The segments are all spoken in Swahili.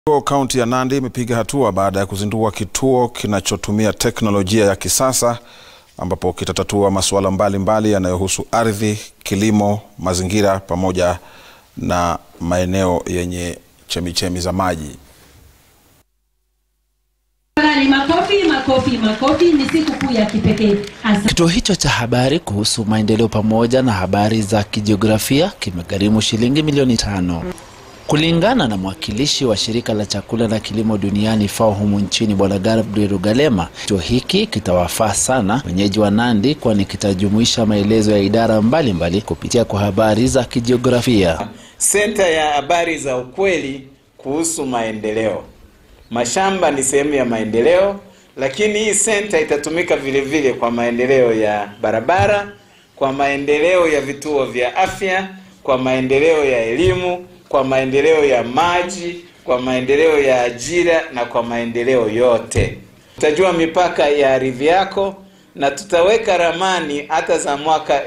Kaunti ya Nandi imepiga hatua baada ya kuzindua kituo kinachotumia teknolojia ya kisasa ambapo kitatatua masuala mbalimbali yanayohusu ardhi, kilimo, mazingira pamoja na maeneo yenye chemichemi za maji. Ni makofi makofi makofi, ni siku kuu ya kipekee. Asa- Kituo hicho cha habari kuhusu maendeleo pamoja na habari za kijiografia kimegharimu shilingi milioni tano. Kulingana na mwakilishi wa shirika la chakula na kilimo duniani FAO humu nchini Bwana Gabriel Rugalema, kituo hiki kitawafaa sana wenyeji wa Nandi, kwani kitajumuisha maelezo ya idara mbalimbali mbali kupitia kwa habari za kijiografia. Senta ya habari za ukweli kuhusu maendeleo. Mashamba ni sehemu ya maendeleo, lakini hii senta itatumika vile vile kwa maendeleo ya barabara, kwa maendeleo ya vituo vya afya, kwa maendeleo ya elimu, kwa maendeleo ya maji, kwa maendeleo ya ajira na kwa maendeleo yote. Tutajua mipaka ya ardhi yako na tutaweka ramani hata za mwaka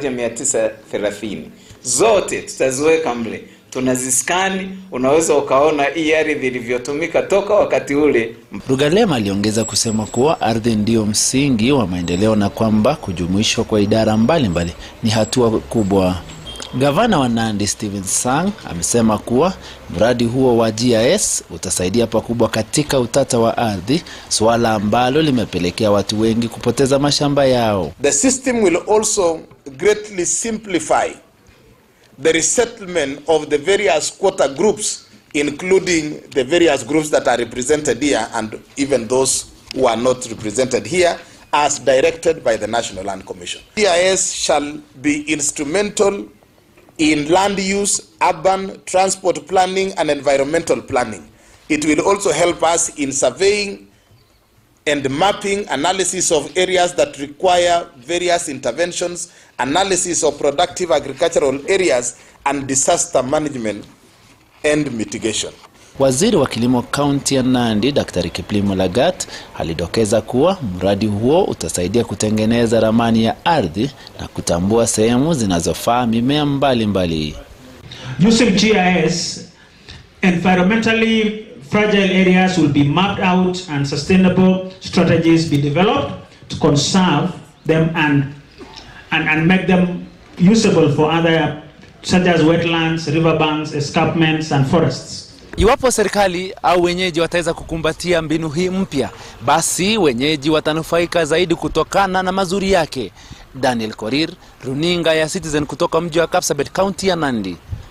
1930 zote tutaziweka mle, tunaziskani. Unaweza ukaona hii ardhi ilivyotumika toka wakati ule. Rugalema aliongeza kusema kuwa ardhi ndiyo msingi wa maendeleo na kwamba kujumuishwa kwa idara mbalimbali mbali ni hatua kubwa. Gavana wa Nandi Stephen Sang amesema kuwa mradi huo wa GIS utasaidia pakubwa katika utata wa ardhi, suala ambalo limepelekea watu wengi kupoteza mashamba yao. The system will also greatly simplify the resettlement of the various quota groups, including the various groups that are represented here and even those who are not represented here, as directed by the National Land Commission. GIS shall be instrumental in land use, urban, transport planning, and environmental planning. It will also help us in surveying and mapping analysis of areas that require various interventions, analysis of productive agricultural areas, and disaster management and mitigation. Waziri wa kilimo kaunti ya Nandi Daktari Kiplimo Lagat alidokeza kuwa mradi huo utasaidia kutengeneza ramani ya ardhi na kutambua sehemu zinazofaa mimea mbalimbali mbali. Using GIS, environmentally fragile areas will be mapped out and sustainable strategies be developed to conserve them and, and, and make them usable for other such as wetlands, riverbanks, escarpments and forests. Iwapo serikali au wenyeji wataweza kukumbatia mbinu hii mpya, basi wenyeji watanufaika zaidi kutokana na mazuri yake. Daniel Korir, runinga ya Citizen kutoka mji wa Kapsabet, kaunti ya Nandi.